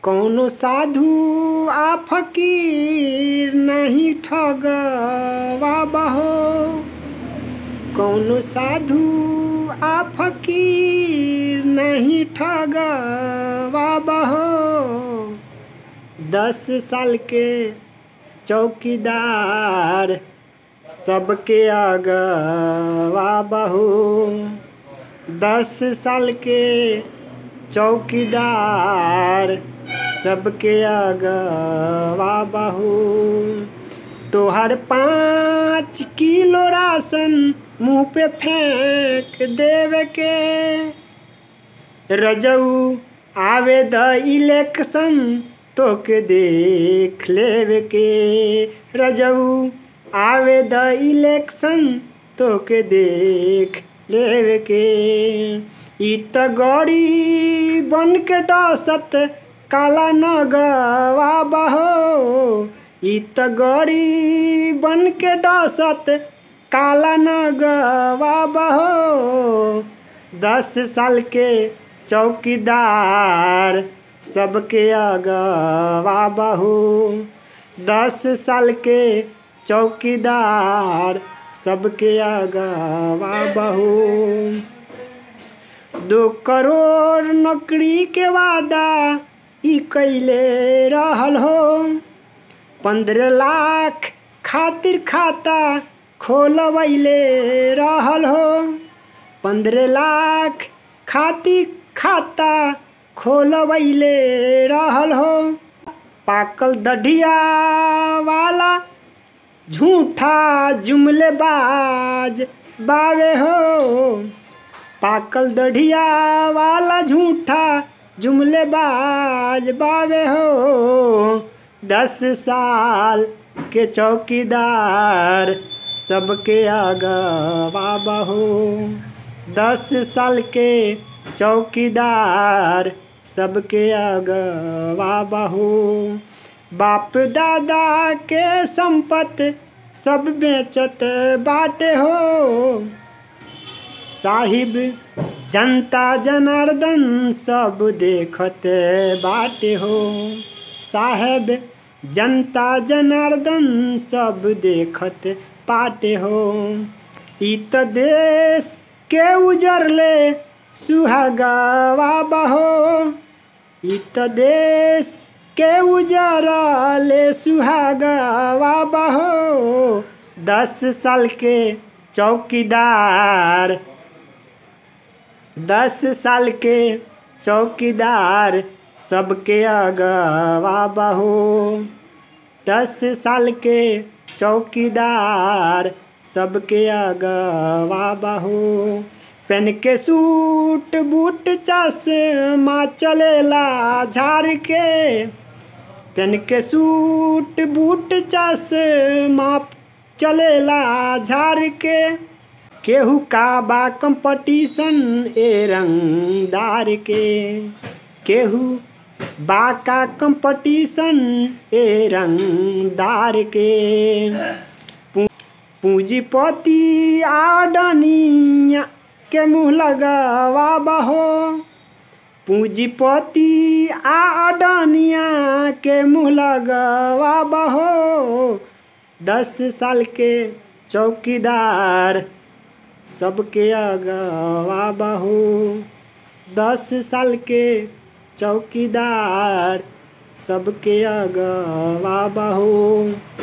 कौनो साधु आ फकीर नहीं ठगवा बहो कौनो साधु आ फकीर नहीं ठगवा बहो दस साल के चौकीदार सबके अगवा बहू दस साल के चौकीदार सबके अगवा बहू तोहर पाँच किलो राशन मुँह पे फेंक देवे के रजऊ आवे द इलेक्शन तोके देख लेवे के रजऊ आवे द इलेक्शन तोके देख लेवे के ई त गड़ी बन के डसत काला नगवा बहो ई त गड़ी बन के डसत काला नगवा बहो दस साल के चौकीदार सबके अगवा बहू दस साल के चौकीदार सबके अगवा बहू दो करोड़ नौकरी के वादा ई कैले रहल हो पंद्रह लाख खातिर खाता खोलवैले रहल हो पंद्रह लाख खातिर खाता खोलवैले रहल हो पाकल दढ़िया वाला झूठा जुमलेबाज बावे हो पाकल दढ़िया वाला झूठा जुमलेबाज बावे हो दस साल के चौकीदार सबके अगवा बहो दस साल के चौकीदार सबके अगवा बहो बाप दादा के संपत सब बेचत बाटे हो साहिब जनता जनार्दन सब देखत बाटे हो साहेब जनता जनार्दन सब देखत पाटे हो ई त देश के उजरले सुहागवा बहो ई त देश के उजरले सुहागवा बहो दस साल के चौकीदार दस साल के चौकीदार सबके अगवा बहो दस साल के चौकीदार सबके अगवा बहो पेन के सूट बूट चश्मा चलेला झाड़ के पेन के सूट बूट चश्मा चलेला झाड़ के केहू का बा कंपटीशन ए रंगदार के केहू बा का कंपटीशन ए रंगदार के पूंजीपति आडनिया के मुँह लगवा बहो पूंजीपति आडनिया के मुँह लगवा बहो दस साल के चौकीदार सबके अगवा बहू दस साल के चौकीदार सबके अगवा बहू